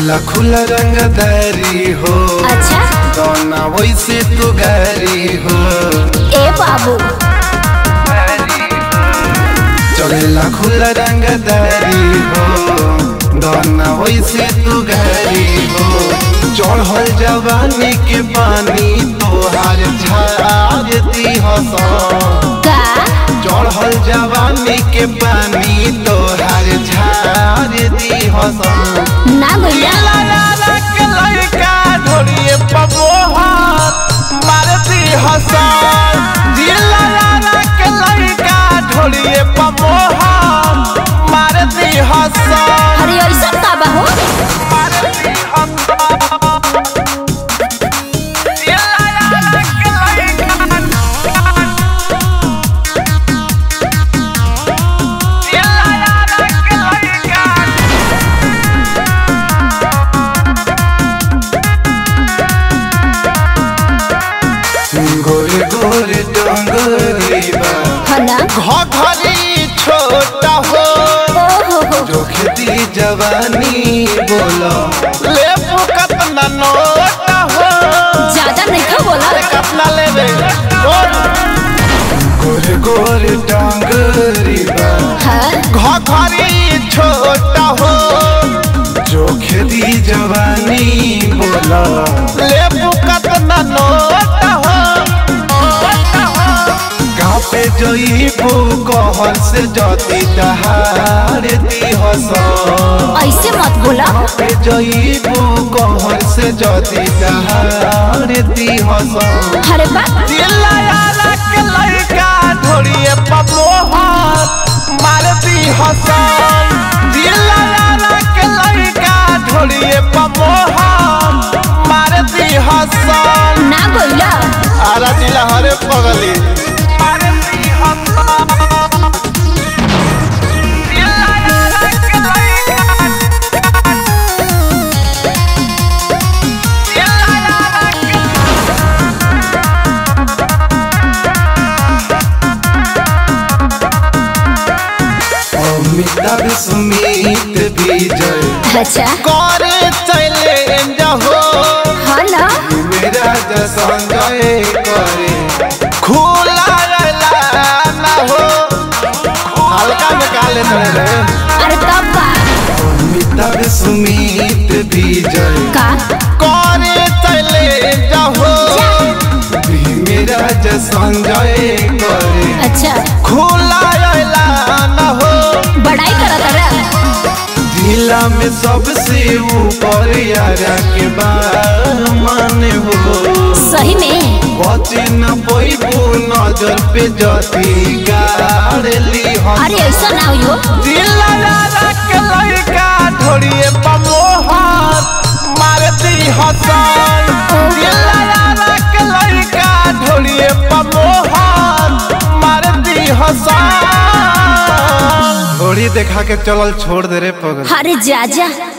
चलेला खुला रंगदारी हो अच्छा दोना वैसे तू गारी हो ए बाबू चलेला खुला रंगदारी हो दोना वैसे तू गारी हो चढ़ल जवानी के पानी तोहार झार दी हसा का चढ़ल जवानी के पानी तोहार झार दी हसन ना भैया अरे ऐसा का बा हो गोरे गोरे डोंगरी बा है ना घरी छोटा हो ओ हो हो जो खेती जवानी बोलो ले कतना नोटा हो ज्यादा नहीं खा बोला कतना लेबे गोरे गोरे डोंगरी बा हाँ घरी छोटा हो जो खेती जवानी बोलो ले कतना नोटा हो गाँव पे जईबू कहर से जती दहाड़ दी हसन ऐसे मत बोला पे जईबू कहर से जती दहाड़ दी हसन अरे बा दिलाया के लड़का ढोड़िए पमोहर मारती हसन दिलाया के लड़का ढोड़िए पमोहर मारती हसन ना बोला आरा जिला हरे पगली मारती हसन दिलाया के लड़का दिलाया के अमिताभ सुमित विजय अच्छा करे चले जाहो हाँ ना मेरा संजय करे खुला रहला ना हो हल्का में काले तड़े रहे अरे तब बा अमिताभ सुमित विजय का करे चले जाहो मेरा संजय करे अच्छा खुला रहला ना हो बड़ाई करा तारा जिला में सबसे ऊपर यारा के बामान हो सही में बचे न पैबू नजर पे जती गाड़ली हम अरे ऐसा ना हो दिलाया के लड़का ढोड़िए पमोहर मारती हसन दिलाया के लड़का ढोड़िए पमोहर मारती हसन घोड़ी देखा के चलल छोड़ दे रे पगल अरे जा जा